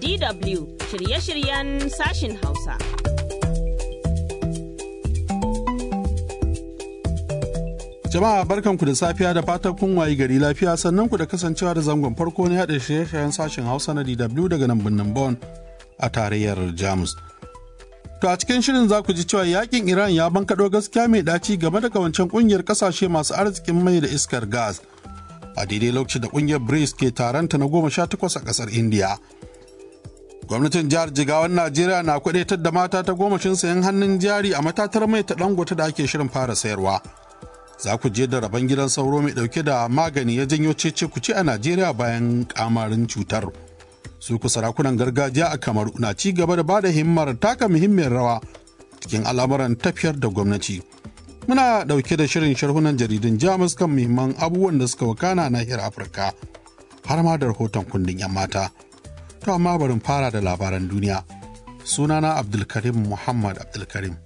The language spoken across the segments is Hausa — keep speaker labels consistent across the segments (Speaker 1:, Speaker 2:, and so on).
Speaker 1: DW shirye-shiryen sashin Hausa.
Speaker 2: Jama'a barkanku da safiya da fatan kun wayi gari lafiya sannan ku da kasancewa da zangon farko na yaɗa shirye-shiryen sashen Hausa na DW daga nan birnin Bonn a tarayyar Jamus. To a cikin shirin za ku ji cewa yakin Iran ya bankaɗo gaskiya mai ɗaci game da kawancen ƙungiyar ƙasashe masu arzikin mai da iskar gas. A daidai lokacin da ƙungiyar BRICS ke taronta na goma sha takwas a ƙasar India. Gwamnatin jihar Jigawan Najeriya na kuɗaitar da mata ta gomashin sayan hannun jari a matatar mai ta dangote da ake shirin fara sayarwa. Za ku je da rabon gidan sauro mai ɗauke da magani ya janyo cece kuce a Najeriya bayan kamarin cutar. su ku sarakunan gargajiya a kamaru na ci gaba da bada himmar taka muhimmiyar rawa cikin al'amuran tafiyar da gwamnati muna dauke da shirin sharhunan jaridun jamus kan muhimman abubuwan da suka wakana nahiyar afirka har ma da rahoton kundin yan mata to amma barin fara da labaran duniya sunana abdulkarim muhammad abdulkarim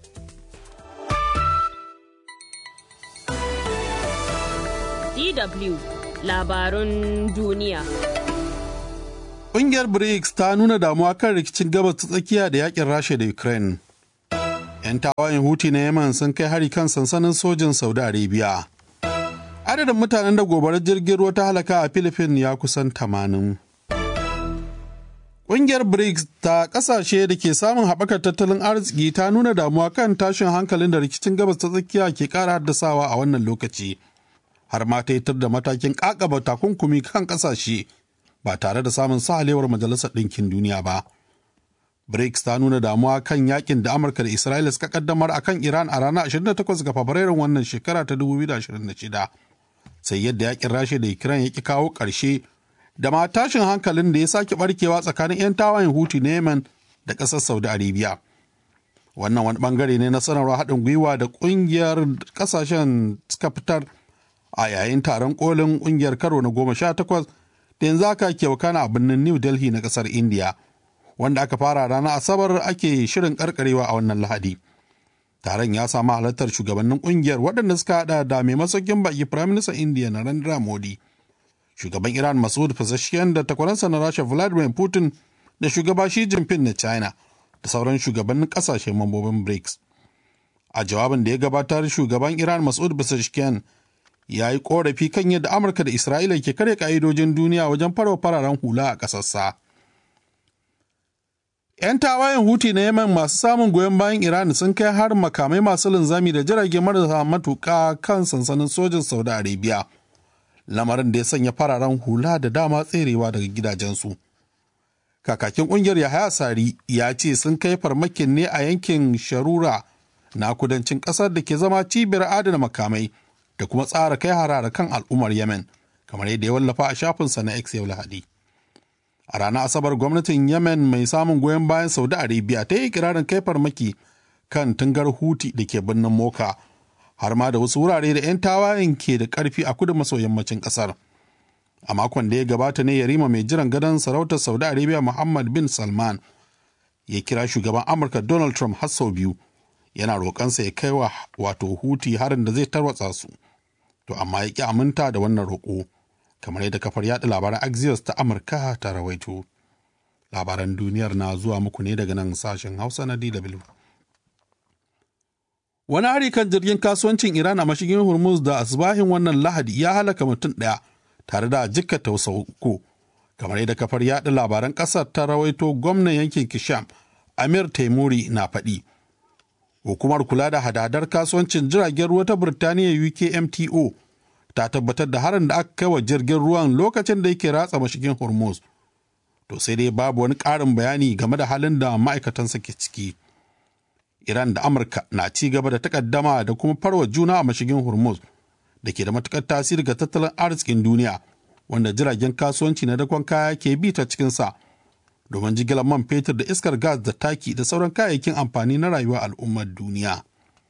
Speaker 1: DW labarun duniya.
Speaker 2: Ƙungiyar BRICS ta nuna damuwa kan rikicin gabas ta tsakiya da yakin Rasha da Ukraine. 'Yan tawayen Huti na Yemen sun kai hari kan sansanin sojin Saudi Arabia. Adadin mutanen da gobarar jirgin ruwa ta halaka a Philippines ya kusan tamanin. Ƙungiyar BRICS ta ƙasashe da ke samun haɓakar tattalin arziki ta nuna damuwa kan tashin hankalin da rikicin gabas ta tsakiya ke ƙara haddasawa a wannan lokaci. Har ma ta yitar da matakin ƙaƙaba takunkumi kan ƙasashe ba tare da samun sahalewar majalisar ɗinkin duniya ba. BRICS ta nuna damuwa kan yakin da Amurka da Isra'ila suka kaddamar a kan Iran a ranar 28 ga Fabrairun wannan shekara ta 2026. Sai yadda yakin Rasha da Ukraine ya ki kawo ƙarshe da ma tashin hankalin da ya sake barkewa tsakanin 'yan tawayen Hutu na Yemen da ƙasar Saudi Arabia. Wannan wani bangare ne na sanarwa haɗin gwiwa da ƙungiyar ƙasashen suka fitar a yayin taron kolin ƙungiyar karo na goma sha takwas da yanzu aka ke wakana a birnin New Delhi na kasar India, wanda aka fara ranar Asabar ake shirin karkarewa a wannan Lahadi. Taron ya samu halartar shugabannin kungiyar waɗanda suka hada da mai masaukin baki Prime Minister India Narendra Modi, shugaban Iran Masoud Pezeshkian da takwaransa na Rasha Vladimir Putin da shugaba Xi Jinping na China da sauran shugabannin ƙasashen mambobin BRICS. A jawabin da ya gabatar shugaban Iran Masoud Pezeshkian ya yi korafi kan yadda amurka da isra'ila ke kare ka'idojin duniya wajen farwa fararen hula a ƙasarsa. 'yan tawayen huti na yemen masu samun goyon bayan iran sun kai har makamai masu linzami da jirage marasa matuƙa kan sansanin sojin saudi arabia lamarin da ya sanya fararen hula da dama tserewa daga gidajensu kakakin ƙungiyar yahaya sari ya ce sun kai farmakin ne a yankin sharura na kudancin ƙasar da ke zama cibiyar adana makamai da kuma tsara kai harare kan al'ummar Yemen, kamar yadda ya wallafa a shafinsa na X yau Lahadi. A ranar Asabar gwamnatin Yemen mai samun goyon bayan Saudi Arabia ta yi kirarin kai farmaki kan tungar Huti da ke birnin Moka, har ma da wasu wurare da 'yan tawayen ke da ƙarfi a kudu maso yammacin ƙasar. A makon da ya gabata ne Yarima mai jiran gadon sarautar Saudi Arabia Muhammad bin Salman ya kira shugaban Amurka Donald Trump har sau biyu yana roƙonsa ya kai wa wato Huti harin da zai tarwatsa su. to amma ya ƙi aminta da wannan roƙo kamar yadda kafar yaɗa labaran axios ta amurka ta rawaito labaran duniyar na zuwa muku ne daga nan sashen hausa na dw wani hari kan jirgin kasuwancin iran a mashigin hormuz da asibahin wannan lahadi ya halaka mutum ɗaya tare da jikkata wasu uku kamar yadda kafar yaɗa labaran ƙasar ta rawaito gwamnan yankin kisham amir taimuri na faɗi hukumar kula da hadadar kasuwancin jiragen ruwa ta Birtaniya UKMTO ta tabbatar da harin da aka kai wa jirgin ruwan lokacin da yake ratsa mashigin Hormuz. To sai dai babu wani ƙarin bayani game da halin da ma'aikatansa ke ciki. Iran da Amurka na ci gaba da takaddama da kuma farwa juna a mashigin Hormuz da ke da matuƙar tasiri ga tattalin arzikin duniya wanda jiragen kasuwanci na dakon kaya ke bi ta cikinsa. domin jigilar man fetur da iskar gas da taki da sauran kayayyakin amfani na rayuwar al'ummar duniya.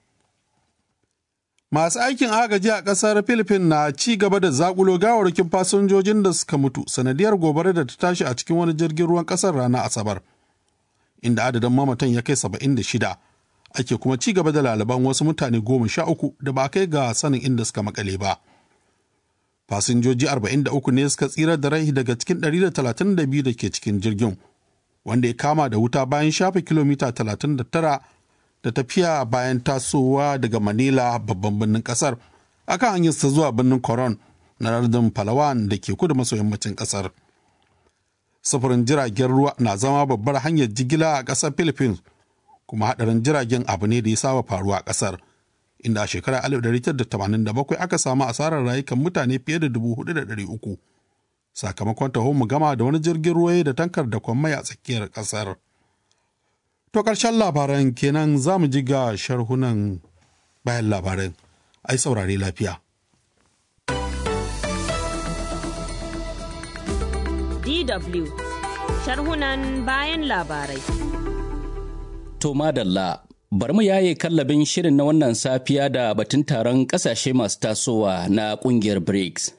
Speaker 2: Masu aikin agaji a ƙasar Philippines na ci gaba da zakulo gawarwakin fasinjojin da suka mutu sanadiyar gobarar da ta tashi a cikin wani jirgin ruwan ƙasar ranar Asabar, inda adadin mamatan ya kai saba'in da shida, ake kuma ci gaba da lalaban wasu mutane goma sha uku da ba kai ga sanin inda suka makale ba. fasinjoji 43 ne suka tsira da rai daga cikin 132 da ke cikin jirgin wanda ya kama da wuta bayan shafe kilomita 39 da tafiya bayan tasowa daga manila babban birnin kasar akan hanyarsa zuwa birnin coron na lardin palawan da ke kudu maso yammacin kasar sufurin jiragen ruwa na zama babbar hanyar jigila a kasar philippines kuma hadarin jiragen abu ne da ya saba faruwa a kasar inda a shekarar 1987 aka samu asarar rayukan mutane fiye da 4,300 sakamakon taho mu gama da wani jirgin ruwa da tankar da kwammai a tsakiyar kasar. To ƙarshen labaran kenan za mu ji ga sharhunan bayan labaran. Ai saurare lafiya.
Speaker 1: DW sharhunan bayan labarai.
Speaker 3: To madalla bari mu yaye kallabin shirin na wannan safiya da batun taron ƙasashe masu tasowa na ƙungiyar BRICS.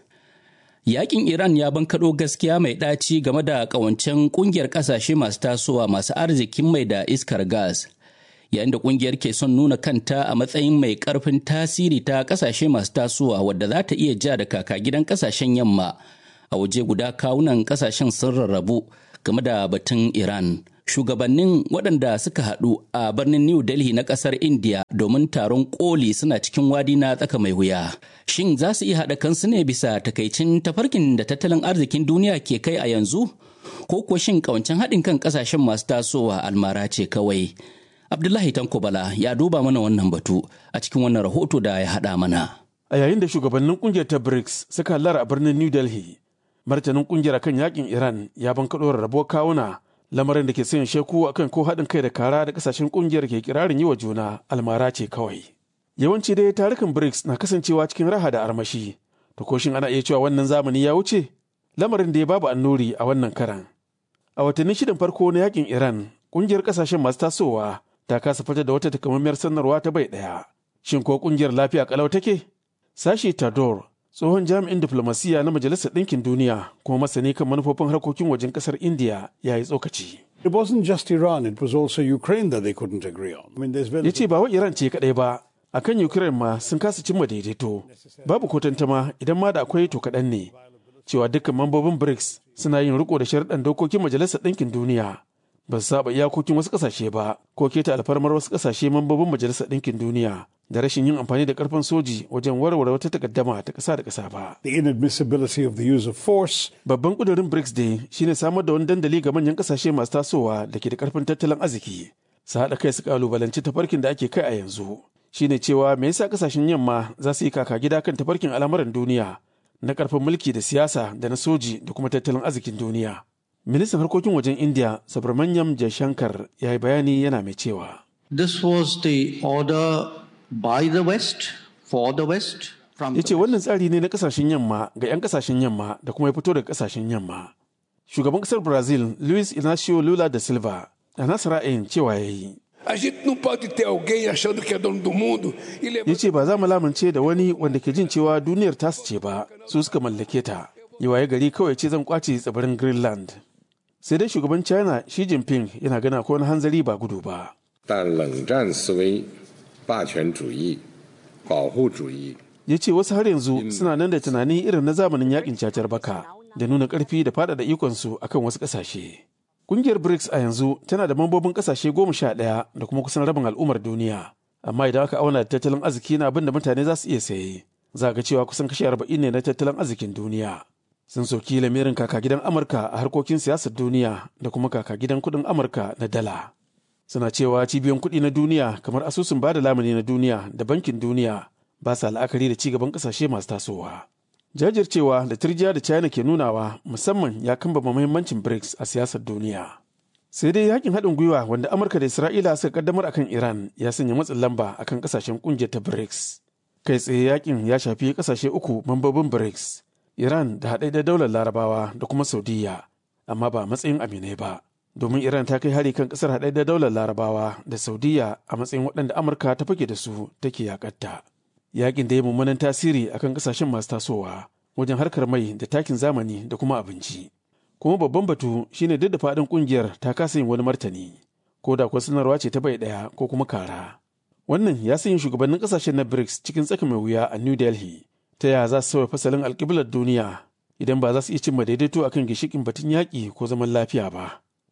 Speaker 3: Yakin Iran ya bankaɗo gaskiya mai ɗaci game da ƙawancen ƙungiyar ƙasashe masu tasowa masu arzikin mai da iskar gas. Yayin da ƙungiyar ke son nuna kanta a matsayin mai ƙarfin tasiri ta ƙasashe masu tasowa wadda za ta iya ja da kaka gidan ƙasashen yamma. A waje guda kawunan ƙasashen sun rarrabu game da batun Iran. Shugabannin waɗanda suka haɗu a birnin New Delhi na ƙasar India domin taron ƙoli suna cikin wadi na tsaka mai wuya. Shin za su iya haɗa kansu ne bisa takaicin tafarkin da tattalin arzikin duniya ke kai a yanzu? Ko kuwa shin ƙawancin haɗin kan ƙasashen masu tasowa almara ce kawai? Abdullahi Tanko Bala ya duba mana wannan batu a cikin wannan rahoto da ya haɗa mana.
Speaker 4: A yayin da shugabannin ƙungiyar ta BRICS suka hallara a birnin New Delhi, martanin ƙungiyar kan yakin Iran ya bankaɗo rabuwar kawuna lamarin da ke sayin sheku akan ko haɗin kai da kara da ƙasashen ƙungiyar ke kirarin yi wa juna almara ce kawai. Yawanci dai tarukan BRICS na kasancewa cikin raha da armashi, to ko shin ana iya cewa wannan zamani ya wuce? Lamarin da ya babu annuri a wannan karan. A watanni shidan farko na yakin Iran, ƙungiyar ƙasashen masu tasowa ta kasa fitar da wata takamammiyar sanarwa ta bai ɗaya. Shin ko ƙungiyar lafiya ƙalau take? Sashi Tador, tsohon jami'in diflomasiyya na Majalisar Ɗinkin Duniya kuma masani kan manufofin harkokin wajen ƙasar India ya yi tsokaci.
Speaker 5: It wasn't just Iran, it was also Ukraine that they couldn't agree on. I mean, there's been
Speaker 4: Ya ce ba wa Iran ce kaɗai ba, a kan Ukraine ma sun kasa cimma daidaito. Babu ko tantama idan ma da akwai to kaɗan ne. Cewa dukkan mambobin BRICS suna yin riko da sharuɗan dokokin Majalisar Ɗinkin Duniya. Ba su saba iyakokin wasu ƙasashe ba, ko keta alfarmar wasu ƙasashe mambobin Majalisar Ɗinkin Duniya. Da rashin yin amfani da ƙarfin soji wajen warware wata takaddama ta ƙasa da ƙasa ba.
Speaker 5: the inadmissibility of the use of force.
Speaker 4: Babban ƙudurin BRICS dai shine samar da wani dandali ga manyan ƙasashe masu tasowa da ke da ƙarfin tattalin arziki. Su haɗa kai su ƙalubalanci tafarkin da ake kai a yanzu. Shine cewa me yasa ƙasashen yamma za su yi kaka gida kan tafarkin al'amuran duniya na ƙarfin mulki da siyasa da na soji da kuma tattalin arzikin duniya. Ministan harkokin wajen India Subramanyam Jaishankar ya yi bayani yana mai cewa.
Speaker 6: This was the order by the West, for the West, from
Speaker 4: ya
Speaker 6: the
Speaker 4: ce wannan tsari ne na kasashen yamma ga 'yan kasashen yamma da kuma ya fito daga kasashen yamma shugaban kasar brazil luis inacio lula da silva a nasa ra'ayin cewa ya yi
Speaker 7: A gente não pode ter alguém achando que é dono do mundo e
Speaker 4: ya
Speaker 7: levar.
Speaker 4: ce ba za mu lamince da wani wanda ke jin cewa duniyar tasu ce ba su suka mallake ta yi waye gari kawai ce zan kwace tsibirin greenland sai dai shugaban china xi jinping yana gana ko wani hanzari ba gudu ba
Speaker 8: 但冷战思维、霸权主义、保护主义
Speaker 4: ya ce wasu har yanzu suna nan da tunani irin na zamanin yakin cacar baka da nuna karfi da faɗaɗa ikonsu akan wasu ƙasashe. Ƙungiyar BRICS a yanzu tana da mambobin ƙasashe goma sha ɗaya da kuma kusan rabin al'ummar duniya. Amma idan aka auna da tattalin arziki na abin da mutane za su iya saye, za ga cewa kusan kashi arba'in ne na tattalin arzikin duniya. Sun soki lamirin kaka gidan Amurka a harkokin siyasar duniya da kuma kaka gidan kuɗin Amurka na dala. Suna cewa cibiyoyin kuɗi na duniya kamar asusun bada lamuni na duniya da bankin duniya ba sa la'akari da cigaban kasashe masu tasowa. Jajircewa da turjiya da China ke nunawa musamman ya kambama muhimmancin BRICS a siyasar duniya. Sai dai yakin haɗin gwiwa wanda Amurka da Isra'ila suka kaddamar akan Iran ya sanya matsin lamba akan kasashen ƙungiyar ta BRICS. Kai tsaye yakin ya shafi kasashe uku mambobin BRICS, Iran da haɗe da daular Larabawa da kuma Saudiya, amma ba matsayin aminai ba. Domin Iran ta kai hari kan ƙasar haɗe da daular Larabawa da Saudiya a matsayin waɗanda Amurka ta fage da su take yakatta. yakin da ya mummunan tasiri akan kasashen masu tasowa wajen harkar mai da takin zamani da kuma abinci kuma babban batu shine duk da faɗin ƙungiyar ta kasa yin wani martani ko da kuwa sanarwa ce ta bai ɗaya ko kuma kara wannan ya sanya shugabannin kasashen na brics cikin tsaka mai wuya a new delhi ta yaya za su sauya fasalin alƙiblar duniya idan ba za su iya cimma daidaito akan gishikin batun yaƙi ko zaman lafiya ba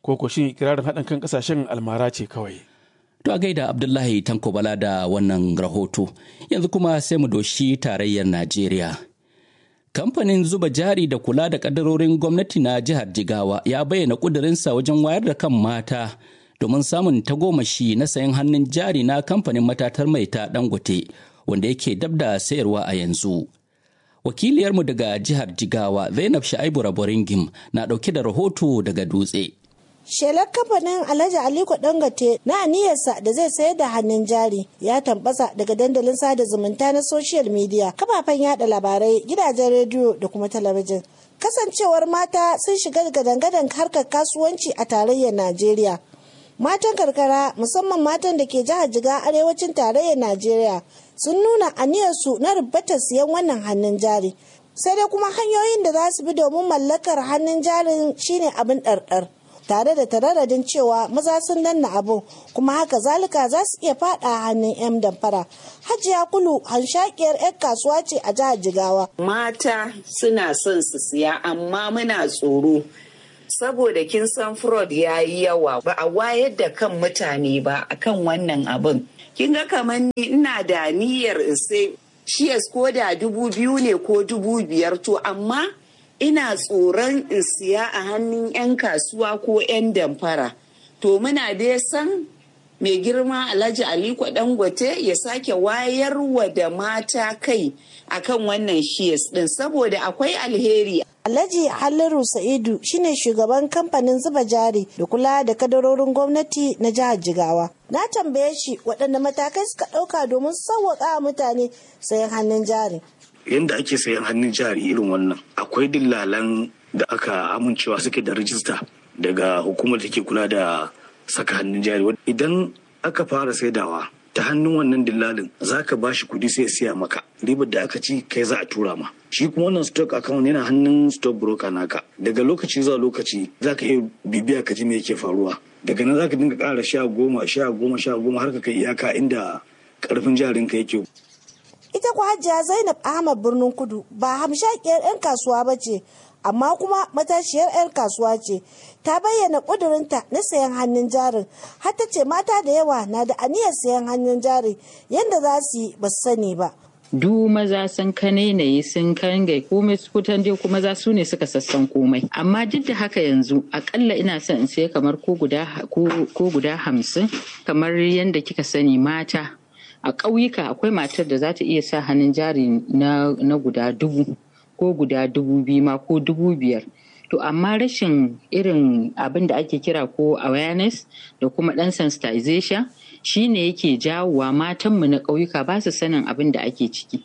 Speaker 4: ko ko shin ikirarin haɗin kan ƙasashen almara ce kawai.
Speaker 3: To a gaida Abdullahi Tanko Bala da wannan rahoto. Yanzu kuma sai mu doshi tarayyar Najeriya. Kamfanin zuba jari da kula da kadarorin gwamnati na jihar Jigawa ya bayyana ƙudurinsa wajen wayar da kan mata domin samun tagomashi na sayan hannun jari na kamfanin matatar mai ta Dangote wanda yake dab da sayarwa a yanzu. Wakiliyarmu daga jihar Jigawa Zainab Sha'ibu Raboringim na ɗauke da rahoto daga dutse.
Speaker 9: shelar kamfanin alhaji aliko dangote na aniyarsa da zai sayar da hannun jari ya tambasa daga dandalin sada zumunta na social media kafafen yada labarai gidajen rediyo da kuma talabijin kasancewar mata sun shiga gadangadan harkar kasuwanci a tarayyar najeriya matan karkara musamman matan da ke jihar jiga arewacin tarayyar najeriya sun nuna aniyarsu na rubutar siyan wannan hannun jari sai dai kuma hanyoyin da za su bi domin mallakar hannun jarin shine abin ɗarɗar tare da tararadin cewa maza sun danna abun kuma haka zalika za su iya fada hannun 'yan damfara hajiya kulu hanshakiyar 'yan kasuwa ce a jihar jigawa
Speaker 10: mata suna son su siya amma muna tsoro saboda kin san fraud ya yi yawa ba a wayar da kan mutane ba akan wannan abin kin ga kamar ni ina da niyyar in sai shiyas ko da dubu biyu ne ko dubu biyar to amma ina tsoron in siya a hannun 'yan kasuwa ko 'yan damfara to muna dai san mai girma alhaji aliko dangote ya sake wayarwa da mata kai akan wannan shiyas din saboda akwai alheri
Speaker 9: Alhaji Halliru Sa'idu shine shugaban kamfanin zuba jari da kula da kadarorin gwamnati na jihar Jigawa. Na tambaye shi waɗanne matakai suka ɗauka domin sauwaƙa mutane sayan hannun jari.
Speaker 11: yadda ake sayan hannun jari irin wannan akwai dillalan da aka amincewa suke da rijista daga hukumar da ke kula da saka hannun jari idan aka fara saidawa ta hannun wannan dillalin za ka ba shi kudi sai siya maka ribar da aka ci kai za a tura ma shi kuma wannan stock account yana hannun stock broker naka daga lokaci zuwa lokaci za ka iya bibiya ka ji me yake faruwa daga nan za ka dinga ƙara sha goma sha goma sha goma har ka kai iyaka inda karfin jarinka yake
Speaker 9: ita ku hajiya zainab ahmad birnin kudu ba hamshakiyar 'yan kasuwa ba ce amma kuma matashiyar 'yan kasuwa ce ta bayyana ƙudurinta na sayan hannun jarin har ta ce mata da yawa na da aniyar sayan hannun jari yadda za su yi ba su sani ba
Speaker 12: du maza sun kanainaye sun kange komai kutan dai kuma za su ne suka sassan komai amma duk da haka yanzu akalla ina son in saya kamar ko guda hamsin kamar yadda kika sani mata a ƙauyuka akwai matar da za ta iya sa hannun jari na, guda dubu ko guda dubu biyu ma ko dubu biyar to amma rashin irin abin da ake kira ko awareness da kuma ɗan sensitization shine yake jawowa matanmu na ƙauyuka ba su sanin abin da ake ciki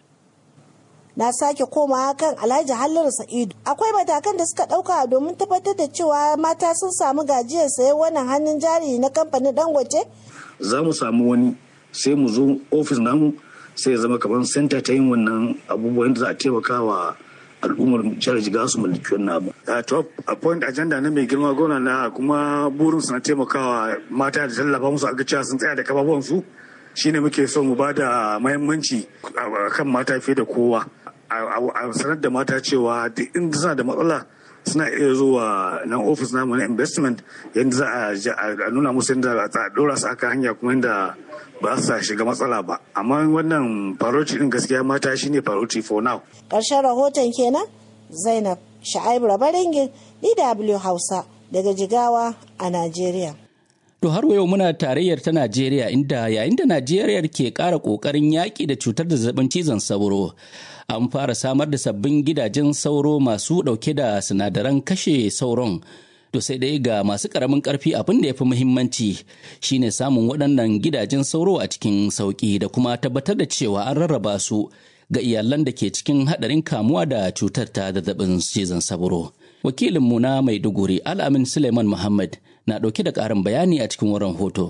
Speaker 9: na sake komawa kan alhaji hallar sa'idu akwai matakan da suka ɗauka domin tabbatar da cewa mata sun samu gajiyar sayan wannan hannun jari na kamfanin dangote
Speaker 11: za mu samu wani sai mu zo ofis namu sai ya zama kamar senta ta yin wannan abubuwan da za a taimaka wa al'ummar jihar jiga su mallaki wannan abu. a top a point agenda na mai girma gona na kuma burin na taimakawa mata da tallafa musu a cewa sun tsaya da kafafuwansu shine muke so mu ba da mahimmanci kan mata fiye da kowa a sanar da mata cewa duk inda suna da matsala suna iya zuwa nan ofis namu na investment yadda za a nuna musu yadda za a dora su aka hanya kuma yadda ba su shiga matsala ba amma wannan farauci din gaskiya mata shine farauci for now
Speaker 9: ƙarshen rahoton kenan zainab sha'aibu rabaringin dw hausa daga jigawa a najeriya
Speaker 3: To har yau muna tarayyar ta Najeriya inda yayin da Najeriya ke ƙara ƙoƙarin yaƙi da cutar da zazzabin cizon sauro an fara samar da sabbin gidajen sauro masu ɗauke da sinadaran kashe sauron to sai dai ga masu ƙaramin ƙarfi abin da ya fi muhimmanci shine samun waɗannan gidajen sauro a cikin sauƙi da kuma tabbatar da cewa an rarraba su ga iyalan da ke cikin haɗarin kamuwa da cutar ta zazzabin cizon sauro. Wakilinmu na Maiduguri Al'amin Suleiman Muhammad na ɗauke da ƙarin bayani a cikin wurin hoto.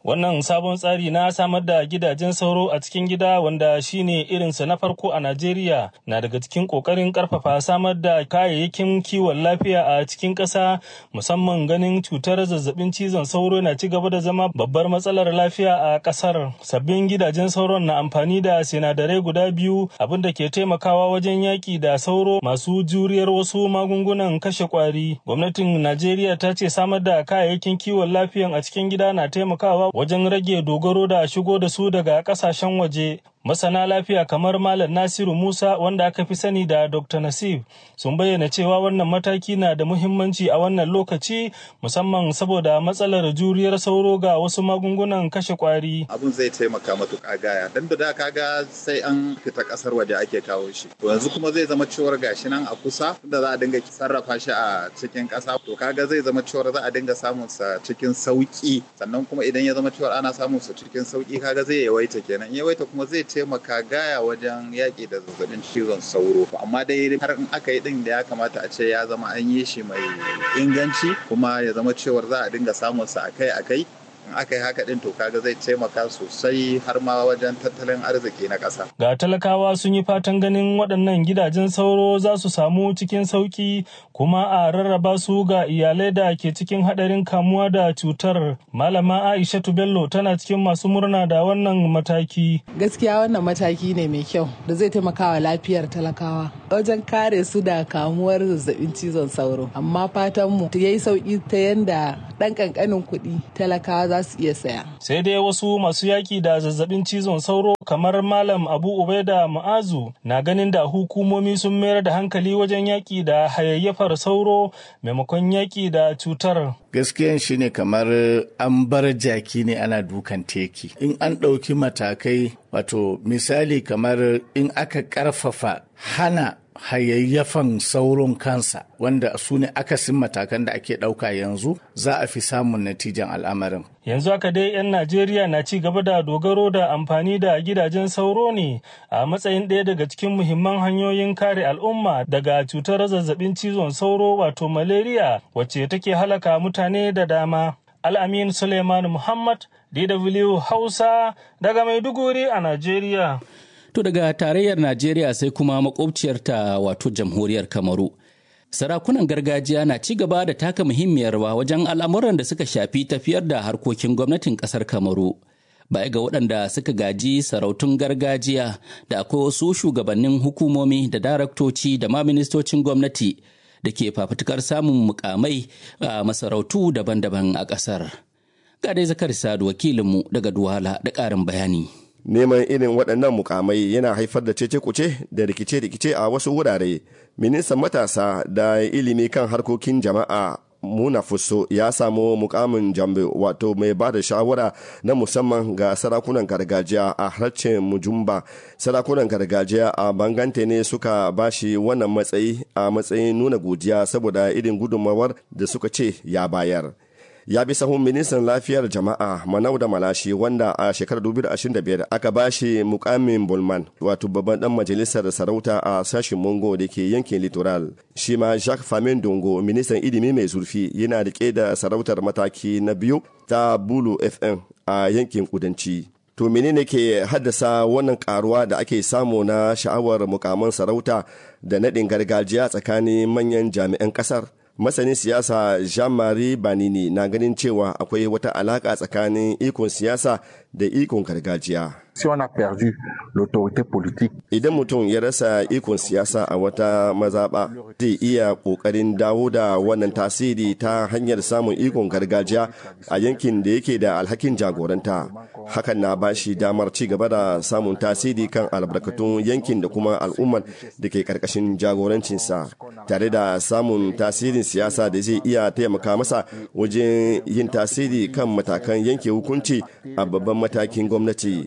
Speaker 13: Wannan sabon tsari na samar da gidajen sauro a cikin gida wanda shine irinsa na farko a Najeriya na daga cikin ƙoƙarin ƙarfafa samar da kayayyakin kiwon lafiya a cikin ƙasa musamman ganin cutar zazzabin cizon sauro na ci gaba da zama babbar matsalar lafiya a ƙasar. Sabbin gidajen sauron na amfani da sinadarai guda biyu abinda ke taimakawa wajen yaƙi da sauro masu juriyar wasu magungunan kashe ƙwari. Gwamnatin Najeriya ta ce samar da kayayyakin kiwon lafiyan a cikin gida na taimakawa wajen rage dogaro da shigo da su daga kasashen waje masana lafiya kamar malam nasiru musa wanda aka fi sani da dr nasif sun bayyana cewa wannan mataki na da muhimmanci a wannan lokaci musamman saboda matsalar juriyar sauro ga wasu magungunan kashe kwari
Speaker 14: abun zai taimaka matuƙa gaya dan da kaga sai an fita ƙasar waje ake kawo shi to yanzu kuma zai zama cewar gashi nan a kusa da za a dinga sarrafa shi a cikin ƙasa to kaga zai zama cewar za a dinga samun sa cikin sauki sannan kuma idan ya zama cewar ana samun sa cikin sauki kaga zai yawaita kenan yawaita kuma zai taimaka gaya wajen yaƙi da zazzabin cizon sauro amma dai har in aka yi din da ya kamata a ce ya zama an yi shi mai inganci kuma ya zama cewar za a dinga samun sa akai-akai in aka yi haka din to kaga zai taimaka sosai har ma wajen tattalin arziki na ƙasa.
Speaker 13: Ga talakawa sun yi fatan ganin waɗannan gidajen sauro za su samu cikin sauƙi kuma a rarraba su ga iyalai da ke cikin haɗarin kamuwa da cutar. Malama Aishatu Bello tana cikin masu murna da wannan mataki.
Speaker 15: Gaskiya wannan mataki ne mai kyau da zai taimaka wa lafiyar talakawa wajen kare su da kamuwar zazzabin cizon sauro. Amma fatanmu ya yi sauƙi ta yanda ɗan ƙanƙanin kuɗi talakawa za su iya saya.
Speaker 13: Sai dai wasu masu yaƙi da zazzabin cizon sauro kamar Malam Abu Ubaida Ma'azu na ganin da hukumomi sun mayar da hankali wajen yaƙi da hayayyafar sauro maimakon yaƙi da cutar.
Speaker 16: Gaskiyan shi ne kamar an bar jaki ne ana dukan teki. In an ɗauki matakai wato misali kamar in aka ƙarfafa hana hayayyafan sauron kansa wanda su ne akasin matakan da ake ɗauka yanzu za a fi samun natijan al'amarin.
Speaker 13: Yanzu haka dai 'yan Najeriya na ci gaba da dogaro da amfani da gidajen sauro ne a matsayin ɗaya daga cikin muhimman hanyoyin kare al'umma daga cutar zazzabin cizon sauro wato malaria wacce take halaka mutane da dama. Al'amin Suleiman Muhammad, DW Hausa daga Maiduguri a Najeriya.
Speaker 3: To daga tarayyar Najeriya sai kuma makwabciyarta wato jamhuriyar Kamaru. Sarakunan gargajiya na ci gaba da taka muhimmiyar rawa wajen al'amuran da suka shafi tafiyar da harkokin gwamnatin ƙasar Kamaru. Baya ga waɗanda suka gaji sarautun gargajiya da akwai wasu shugabannin hukumomi da daraktoci da ma ministocin gwamnati da ke fafutukar samun mukamai a masarautu daban-daban a ƙasar. Ga dai zakar sadu wakilinmu daga Duwala da ƙarin bayani.
Speaker 17: neman irin waɗannan mukamai yana haifar da cece-kuce da rikice-rikice a wasu wurare ministan matasa da ilimi kan harkokin jama'a muna fuso ya samu mukamin jambe wato mai ba da shawara na musamman ga sarakunan gargajiya a harshen mujumba sarakunan gargajiya a bangante ne suka bashi wannan matsayi a matsayin nuna godiya saboda irin gudunmawar da suka ce ya bayar ya bi sahun ministan lafiyar jama'a manau da malashi wanda a shekarar 2025 aka ba shi mukamin bulman wato babban dan majalisar sarauta a sashen mongo da ke yankin littoral shi ma jacques famin dongo ministan ilimi mai zurfi yana rike da sarautar mataki na biyu ta bulu fm a yankin kudanci to menene ke haddasa wannan karuwa da ake samu na sha'awar mukaman sarauta da naɗin gargajiya tsakanin manyan jami'an ƙasar masanin siyasa jean-marie banini na ganin cewa akwai wata alaka tsakanin ikon siyasa da ikon gargajiya
Speaker 18: si on a perdu l'autorité politique.
Speaker 17: Idan mutum ya rasa ikon siyasa a wata mazaɓa zai iya ƙoƙarin dawo da wannan tasiri ta hanyar samun ikon gargajiya a yankin da yake da alhakin jagoranta. Hakan na ba shi damar ci gaba da samun tasiri kan albarkatun yankin da kuma al'ummar da ke ƙarƙashin jagorancinsa tare da samun tasirin siyasa da zai iya taimaka masa wajen yin tasiri kan matakan yanke hukunci a babban matakin gwamnati.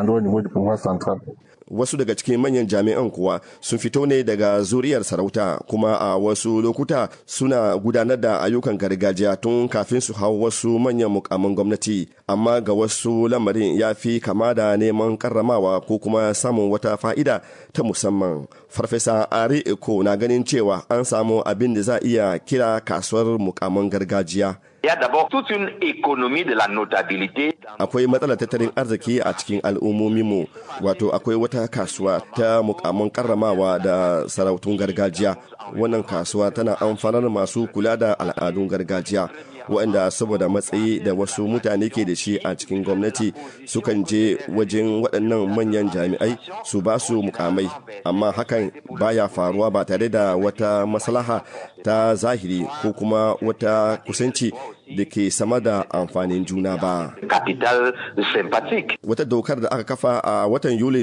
Speaker 17: Wasu daga cikin manyan jami'an kuwa sun fito ne daga zuriyar sarauta kuma a wasu lokuta suna gudanar da ayyukan gargajiya tun kafin su hau wasu manyan mukamin gwamnati amma ga wasu lamarin ya fi kama da neman karramawa ko kuma samun wata fa'ida ta musamman. Farfesa Ari Eko na ganin cewa an samu abin da za iya kira kasuwar mukamin gargajiya.
Speaker 19: Il y a d'abord toute une économie de la notabilité.
Speaker 17: akwai matsalar tattalin arziki a cikin al'ummominmu wato akwai wata kasuwa ta mukamman karramawa da sarautun gargajiya wannan kasuwa tana amfanar masu kula da al'adun gargajiya waɗanda saboda matsayi da wasu mutane ke da shi a cikin gwamnati sukan je wajen waɗannan manyan jami'ai su ba su mukamai amma hakan baya faruwa ba tare da wata maslaha ta zahiri ko kuma wata kusanci da ke sama da amfanin juna ba. Wata dokar da aka kafa a watan Yulin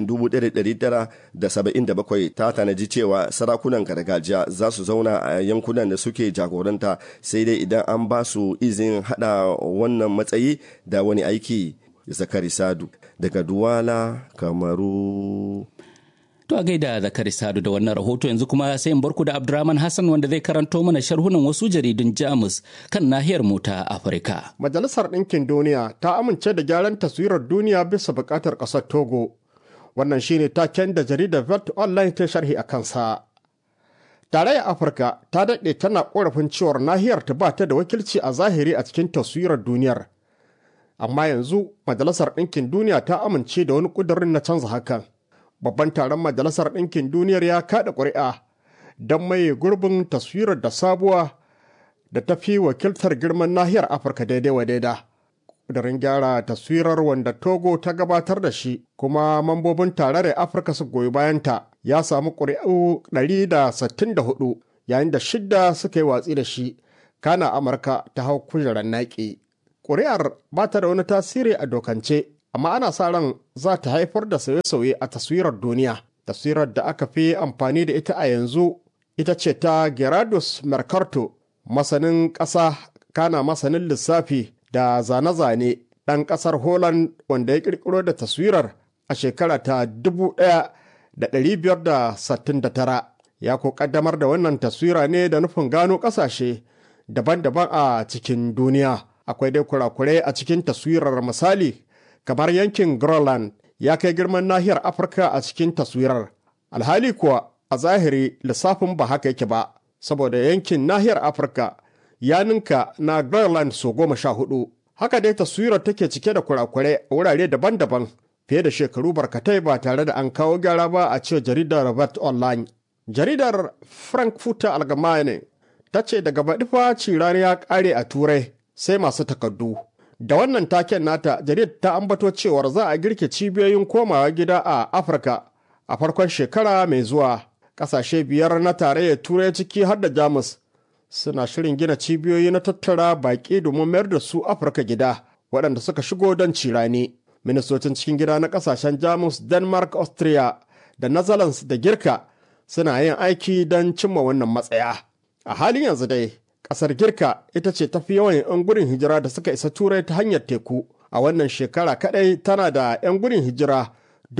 Speaker 17: 1977 ta tanaji cewa sarakunan gargajiya za su zauna a yankunan da suke jagoranta sai dai idan an ba su izin hada wannan matsayi da wani aiki. Zakari Sadu daga Duwala, Kamaru.
Speaker 3: To a gaida Zakari Sadu da wannan rahoto yanzu kuma sai in barku da Abdurrahman Hassan wanda zai karanto mana sharhunan wasu jaridun Jamus kan nahiyar mu ta Afirka.
Speaker 19: Majalisar Ɗinkin Duniya ta amince da gyaran taswirar duniya bisa buƙatar ƙasar Togo. Wannan shine taken da jaridar Vert Online ta sharhi a kansa. Tarayyar Afirka ta daɗe tana ƙorafin cewar nahiyar ta ba ta da wakilci a zahiri a cikin taswirar duniyar. Amma yanzu Majalisar Ɗinkin Duniya ta amince da wani ƙudurin na canza hakan. babban taron majalisar ɗinkin duniyar ya kaɗa ƙuri'a don maye gurbin taswirar da sabuwa da ta fi wakiltar girman nahiyar afirka daidai wa daida ƙudurin gyara taswirar wanda togo ta gabatar da shi kuma mambobin tarayyar afirka su goyi bayanta ya samu ƙuri'u 164 yayin da shidda suka yi watsi da shi kana amurka ta hau kujerar naƙi ƙuri'ar ba ta da wani tasiri a dokance amma ana sa ran za ta haifar da sauye-sauye a taswirar duniya. Taswirar da aka fi amfani da ita a yanzu ita ce ta Gerardus Mercato, masanin ƙasa kana masanin lissafi da zane-zane ɗan ƙasar Holland wanda ya ƙirƙiro da taswirar a shekara ta 1569 ya ko ƙaddamar da wannan taswira ne da nufin gano ƙasashe daban-daban a cikin duniya. Akwai dai kurakurai a cikin taswirar misali kamar yankin Groenland ya kai girman nahiyar Afirka a cikin taswirar. Alhali kuwa a zahiri lissafin ba haka yake ba, saboda yankin nahiyar Afirka ya ninka na Groenland so goma sha hudu. Haka dai taswirar take cike da kurakurai a wurare daban-daban fiye da shekaru barkatai ba tare da an kawo gyara ba a cewa jaridar Robert Online. Jaridar Frankfurter Allgemeine ta ce daga baɗifa cirani ya ƙare a Turai sai masu takardu. Da wannan taken nata, jaridar ta ambato cewar za a girke cibiyoyin komawa gida a Afirka a farkon shekara mai zuwa. Ƙasashe biyar na tarayyar Turai ciki har da Jamus suna shirin gina cibiyoyi na tattara baƙi domin mayar da su Afirka gida waɗanda suka shigo don cirani. Ministocin cikin gida na ƙasashen Jamus, Denmark, Austria da Netherlands da Girka suna yin aiki don cimma wannan matsaya. A halin yanzu dai, Ƙasar Girka ita ce tafi yawan 'yan gudun hijira da suka isa Turai ta hanyar teku. A wannan shekara kaɗai tana da 'yan gudun hijira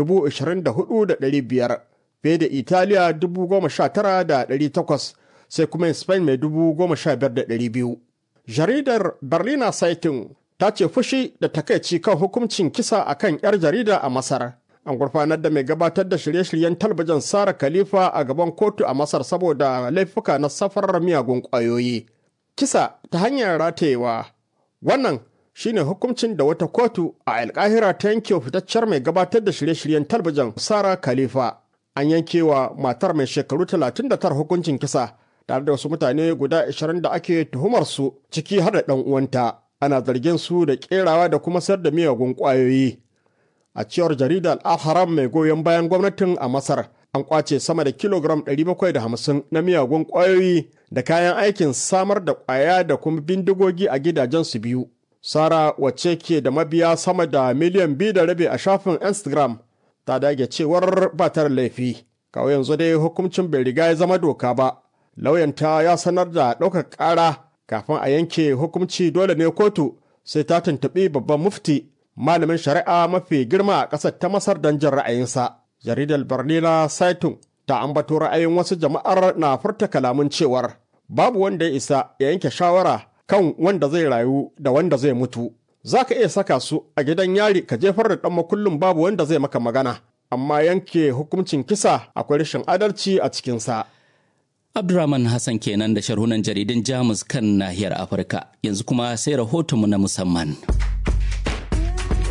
Speaker 19: 24,500 fiye da Italiya 19,800 sai kuma Spain mai 15,200. Jaridar Berliner Zeitung ta ce fushi da takaici kan hukuncin kisa a kan 'yar jarida a Masar. An gurfanar da mai gabatar da shirye-shiryen talabijin Sara Khalifa a gaban kotu a Masar saboda laifuka na safarar miyagun ƙwayoyi. kisa ta hanyar ratayewa wannan shine hukuncin da wata kotu a alkahira ta yanke fitaccen mai gabatar da shirye-shiryen talbijin sara khalifa an yanke wa matar mai shekaru 39 hukuncin kisa tare da wasu mutane guda 20 da ake tuhumar su ciki har da ɗan uwanta ana zargin su da kerawa da kuma sayar da miyagun ƙwayoyi a cewar jaridar al-haram mai goyon bayan gwamnatin a masar an kwace sama da kilogram 750 na miyagun ƙwayoyi da kayan aikin samar da ƙwaya da kuma bindigogi a gidajensu biyu. Sara wacce ke da mabiya sama da miliyan biyu da rabi a shafin Instagram ta dage cewar ba ta laifi. Kawai yanzu dai hukuncin bai riga ya zama doka ba. Lauyanta ya sanar da ɗaukar ƙara kafin a yanke hukunci dole ne kotu sai ta tuntuɓi babban mufti malamin shari'a mafi girma a ƙasar ta Masar don jin ra'ayinsa. Jaridar Berliner Zeitung ta ambato ra'ayin wasu jama'ar na furta kalamun cewar babu wanda ya isa ya yanke shawara kan wanda zai rayu da wanda zai mutu. Za ka iya saka su a gidan yari ka jefar da ɗan makullin babu wanda zai maka magana, amma yanke hukuncin kisa akwai rashin adalci a cikinsa.
Speaker 3: Abdurrahman Hassan kenan da sharhunan jaridun Jamus kan nahiyar Afirka yanzu kuma sai rahotonmu na musamman.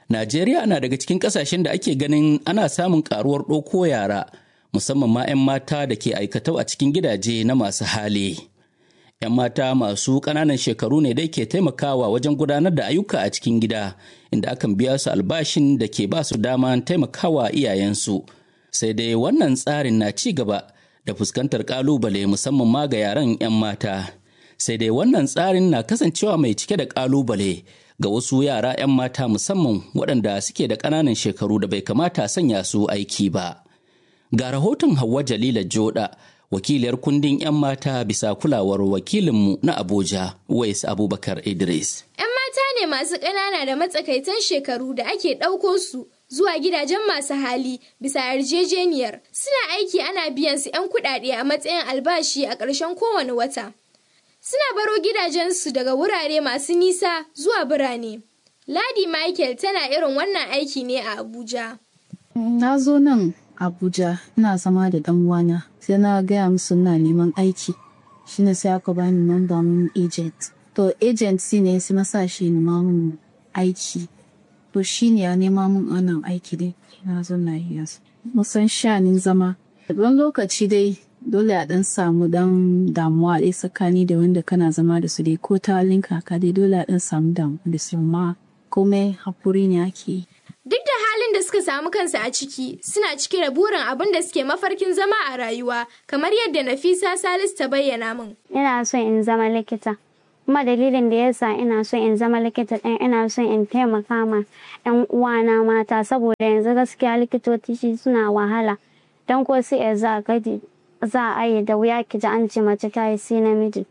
Speaker 3: Najeriya na daga cikin ƙasashen da ake ganin ana samun ƙaruwar ɗauko yara musamman ma 'yan mata da ke aikatau a cikin gidaje na masu hali. 'Yan mata masu ƙananan shekaru ne dai ke taimakawa wajen gudanar da ayyuka a cikin gida inda akan biya su albashin da ke ba su dama taimakawa iyayensu. Sai dai wannan tsarin na ci gaba da fuskantar ƙalubale musamman ma ga yaran 'yan mata. Sai dai wannan tsarin na kasancewa mai cike da ƙalubale ga wasu yara 'yan mata musamman waɗanda suke da ƙananan shekaru da bai kamata sanya su aiki ba. Ga rahoton Hauwa Jalila Joda, wakiliyar kundin 'yan mata bisa kulawar wakilinmu na Abuja, Wais Abubakar Idris.
Speaker 20: 'Yan mata ne masu ƙanana da matsakaitan shekaru da ake ɗauko su zuwa gidajen masu hali bisa yarjejeniyar. Suna aiki ana biyan su 'yan kuɗaɗe a matsayin albashi a ƙarshen kowane wata. Suna baro gidajensu daga wurare masu nisa zuwa birane. Ladi Michael tana irin wannan aiki ne a Abuja.
Speaker 21: Na zo nan Abuja ina zama da ɗan uwana sai na gaya musu na neman aiki shine sai aka bani number min agent. To agent shi ne sai na sa shi nema min aiki. To shi ne ya nema min wannan aiki dai na zo na yi yasu. Musan shanin zama. Wani lokaci dai dole a ɗan samu ɗan damuwa dai tsakani da wanda kana zama da su dai ko ta linka ka dai dole a ɗan samu damuwa da su amma komai hakuri ne ake yi.
Speaker 20: Duk da halin da suka samu kansu a ciki suna cike da burin abin da suke mafarkin zama a rayuwa kamar yadda Nafisa Salisu ta bayyana min.
Speaker 22: Ina so in zama likita. Kuma dalilin da yasa ina so in zama likita ɗin ina so in taimaka ma 'yan uwana mata saboda yanzu gaskiya likitoci suna wahala. Don ko sai za gaji za a yi da wuya ki ji an ce mace ta yi sai namiji.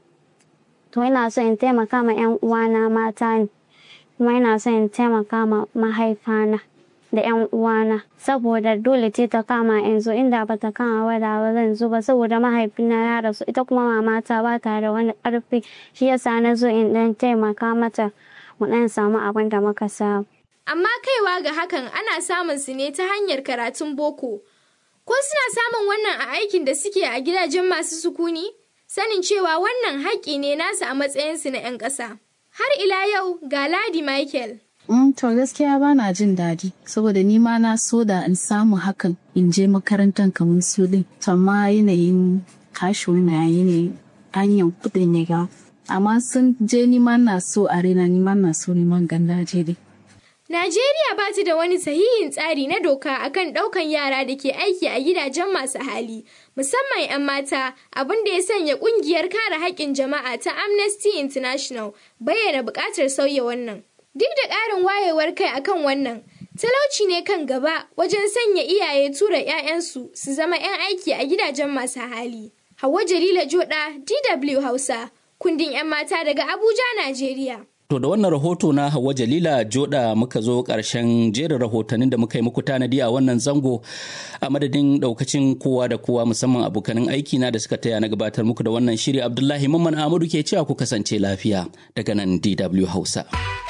Speaker 22: To ina so in taimaka ma 'yan uwana mata ne. Kuma ina so in taimaka ma mahaifana. da 'yan uwana saboda dole ce ta kama yanzu inda ba ta kama wada ba zan zo ba saboda mahaifina ya rasu ita kuma mamata ba ta da wani karfi shi yasa na zo in dan taimaka mata mu dan samu abin da muka samu.
Speaker 20: Amma kaiwa ga hakan ana samun su ne ta hanyar karatun boko. Ko suna samun wannan a aikin da suke a gidajen masu sukuni? Sanin cewa wannan haƙƙi ne nasu a matsayinsu na 'yan ƙasa. Har ila yau ga Ladi Michael.
Speaker 21: Mm, to gaskiya ba na jin daɗi saboda ni ma na so da in samu hakan in je makarantar kamar su din to amma yanayin kashin na yanayin hanyar kuɗin ne ga amma sun je ni ma na so a rena ni ma na so neman gandaje dai.
Speaker 20: Najeriya ba ta da wani sahihin tsari na doka akan ɗaukan yara da ke aiki a gidajen masu hali, musamman 'yan mata, abin da ya sanya ƙungiyar kare haƙƙin jama'a ta Amnesty International bayyana buƙatar sauya wannan. Duk da ƙarin wayewar kai akan wannan, talauci ne kan gaba wajen sanya iyaye tura 'ya'yansu su zama 'yan aiki a gidajen masu hali. Hauwa Jalila Joda, DW Hausa, kundin 'yan mata daga Abuja, Najeriya.
Speaker 3: To da wannan rahoto na Hauwa Jalila Joda muka zo ƙarshen jerin rahotannin da muka yi muku tanadi a wannan zango a madadin ɗaukacin kowa da kowa musamman abokanin aiki na da suka taya na gabatar muku da wannan shiri Abdullahi Mamman Amadu ke cewa ku kasance lafiya daga nan DW Hausa.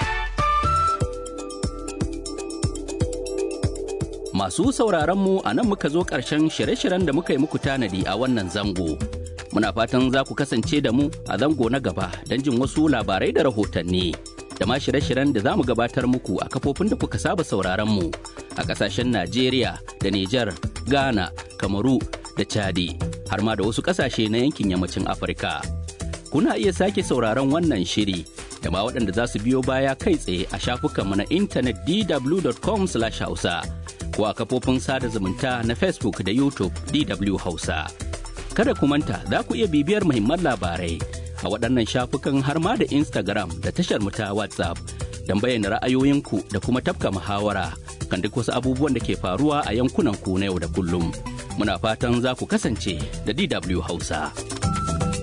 Speaker 3: Masu sauraron mu a nan muka zo ƙarshen shirye-shiryen da muka yi muku tanadi a wannan zango. Muna fatan za ku kasance da mu a zango na gaba don jin wasu labarai da rahotanni. Da ma shirye-shiryen da za mu gabatar muku a kafofin da kuka saba sauraron mu a ƙasashen Najeriya da Nijar, Ghana, Kamaru da Chadi, har ma da wasu ƙasashe na yankin yammacin Afirka. Kuna iya sake sauraron wannan shiri da ma waɗanda za su biyo baya kai tsaye a shafukanmu na intanet dw.com/hausa. ko a kafofin sada zumunta na Facebook da YouTube DW Hausa. Kada ku manta za ku iya bibiyar muhimman labarai a waɗannan shafukan har ma da Instagram da tashar mu ta WhatsApp don bayyana ra'ayoyinku da kuma tafka muhawara kan duk wasu abubuwan da ke faruwa a yankunan ku na yau da kullum. Muna fatan za ku kasance da DW Hausa.